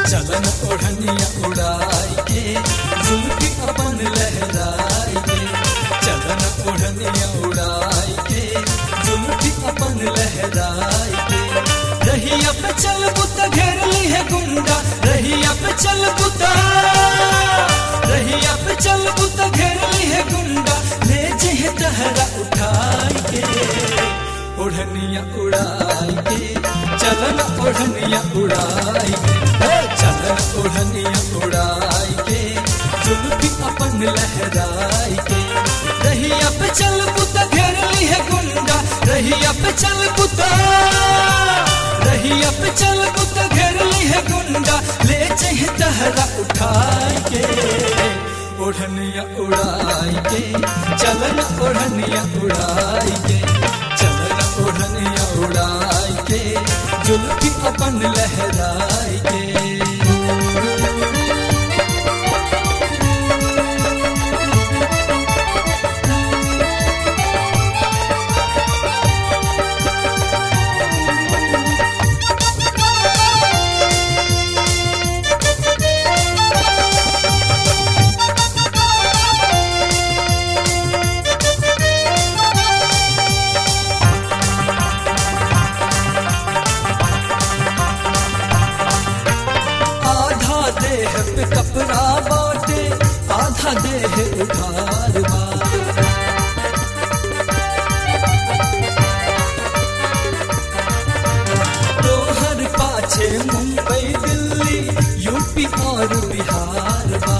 चलन ओढ़निया उड़ाई के जुल्फी अपन लहराई के चलन ओढ़निया उड़ाई के जुल्फी अपन लहराई के रहिया पे चल बुता घेर ली है गुंडा रहिया पे चल बुता रहिया पे चल बुता घेर ली है गुंडा ले जे तहरा उठाई के ओढ़निया उड़ाई के चलन ओढ़निया उड़ाई के हे चलन ओढ़निया उड़ाई के जुल्फी अपन लहराई के रहिया पे चल बुता घेर ली है गुंडा रहिया पे चल बुता रहिया पे चल बुता घेर ली है गुंडा ले चाहे तहरा उठाई के ओढ़निया उड़ाई के चलन ओढ़निया उड़ाई के चलन ओढ़निया उड़ाई के जुल्फी अपन लहराई के आधा देह पे कपड़ा बाटे आधा देह उधार बा तोहर पाछे मुंबई दिल्ली यूपी और बिहार बा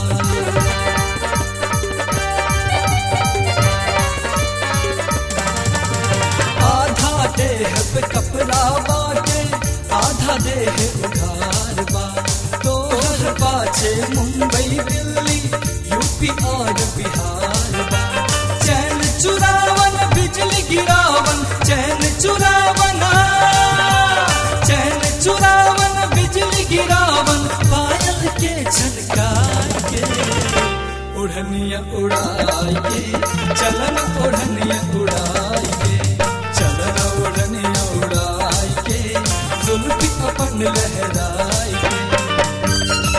आधा देह पे कपड़ा बाटे आधा देह उधार बा तोहर पाछे मुंबई दिल्ली यूपी और बिहार बा चैन चुरावन बिजली गिरावन चैन चुरावन चैन चुरावन बिजली गिरावन पायल के झनकार के ओढ़निया उड़ाई के चलन ओढ़निया उड़ाई के चलन ओढ़निया उड़ाई के जुल्फी अपन लहराई के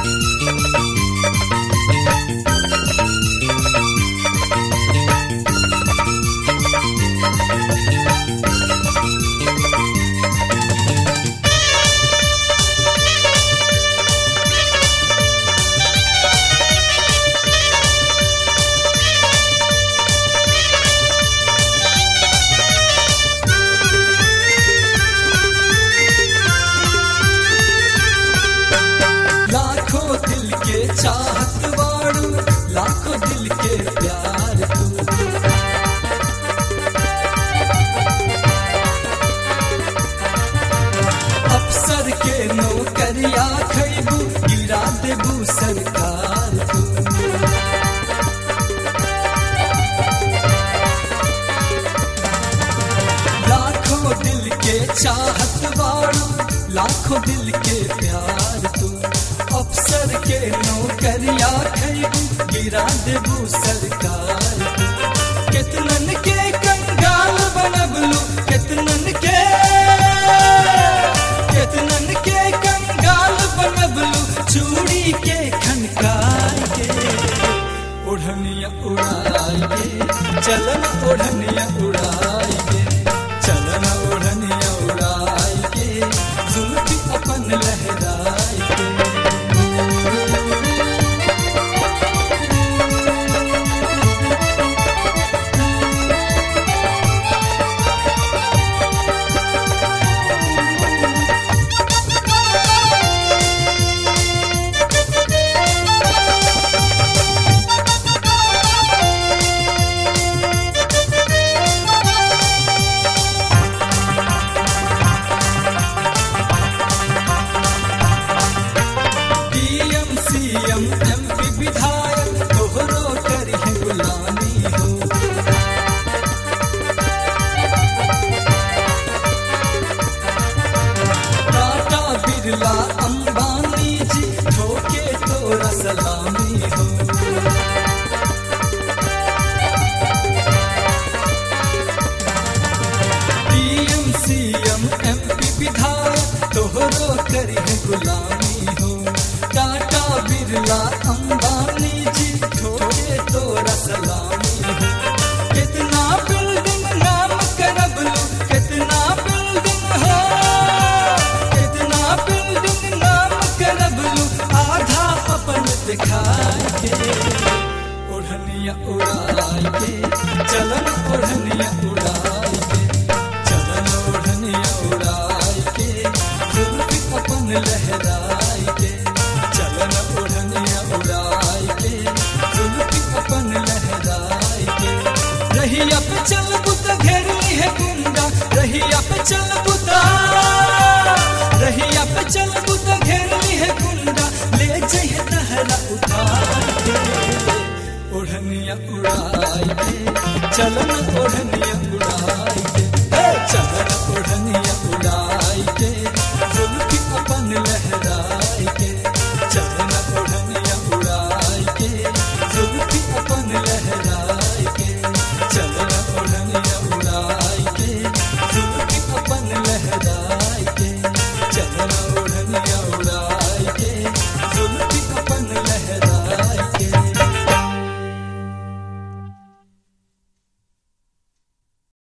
लाखों दिल के चाहत वाड़ू लाखों दिल के प्यार तू अफसर के नौकरिया खैबू गिरा देबू सरकार तू लाखों दिल के चाहत वाड़ू लाखों दिल के प्यार तू अफसर के नौकरिया खैबू गिरा देबू सरकार तू कितनन के कंगाल बनबलू कितनन के कितनन के कंगाल बनबलू चूड़ी के खनकार के ओढ़निया उड़ाई के चलन ओढ़निया उड़ाई के चलन ओढ़निया उड़ाई के जुल्फी अपन लहराई के बिरला